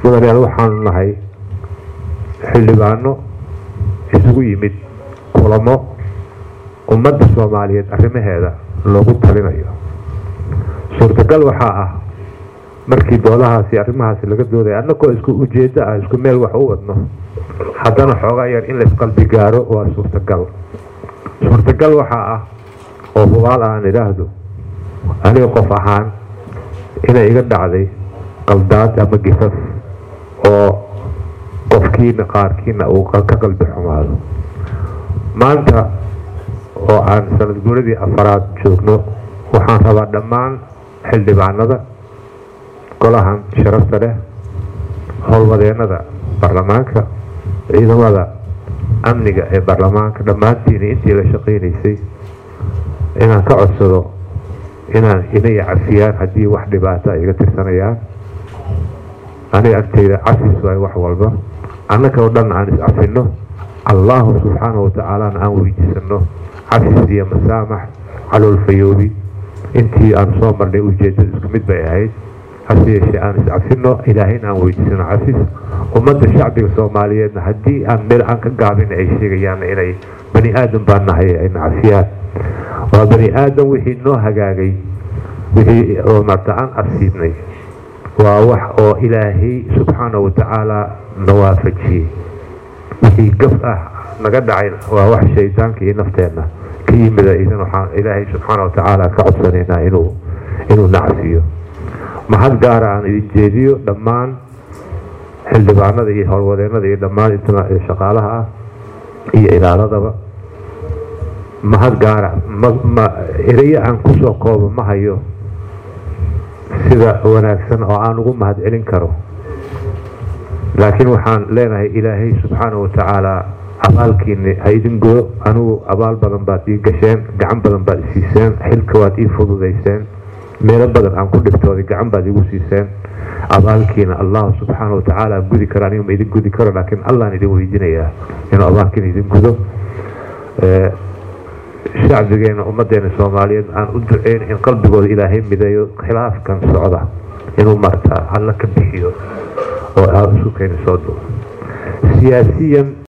mudanayaal waxaanu nahay xildhibaano isugu yimid kulamo ummadda soomaaliyeed arrimaheeda loogu talinayo suurtagal waxaa ah markii doolahaasi arrimahaasi laga doodaya annagoo isku ujeeddo ah isku meel wax u wadno haddana xoogaa yar in laisqalbi gaaro waa suurtagal suurtagal waxaa ah oo hubaal aan idhaahdo aniga qof ahaan inay iga dhacday qaldaad ama gifaf oo qofkiina qaarkiina uu ka qalbi xumaado maanta oo aan sanad guuradii afaraad joogno waxaan rabaa dhammaan xildhibaanada golahan sharafta leh howlwadeennada baarlamaanka ciidamada amniga ee baarlamaanka dhammaantiina intii la shaqaynaysay inaan ka codsado inaan inay cafiyaan haddii wax dhibaata ay iga tirsanayaan aniga agtayda cafis waay wax walba annaka oo dhan aan iscafino allahu subxaanahu watacaalana aan weydiisano cafis iyo masaamax caloolfayoobi intii aan soo marnay ujeedada isku mid bay ahayd hase yeeshee aan iscafino ilaahayna aan weydiisano cafis ummadda shacbiga soomaaliyeedna haddii aan meel aan ka gaabin ay sheegayaan inay bani aadan baan nahay ayna cafiyaan waa bani aadan wixii noo hagaagay wixii oo marta aan asiibnay waa wax oo ilaahay subxaanahu watacaala na waafajiyey wixii gaf ah naga dhacay waa wax shaydaanka iyo nafteenna ka yimida idan waxaan ilaahay subxaana watacaala ka codsanaynaa inuu inuu nacsiyo mahad gaara aan idin jeediyo dhammaan xildhibaanada iyo howlwadeennada iyo dhammaan shaqaalaha ah iyo ilaaladaba mahad gaara ma erayo aan kusoo koobo ma hayo sida wanaagsan oo aan ugu mahad celin karo laakiin waxaan leenahay ilaahay subxaana watacaala abaalkiini ha idin godo anigu abaal badan baad ii gasheen gacan badan baad isiiseen xilka waad ii fududayseen meelo badan aan ku dhibtooday gacan baad igu siiseen abaalkiina allah subxaana watacaala gudi karo aniga ma idin gudi karo laakiin allaan idin weydiinayaa inuu abaalkiina idin gudo shacbigeena ummadeena soomaaliyeed aan u duceyn in qalbigooda ilaahay mideeyo khilaafkan socda inuu marta alla ka bixiyo oo isu keeni soo duo siyaasiyan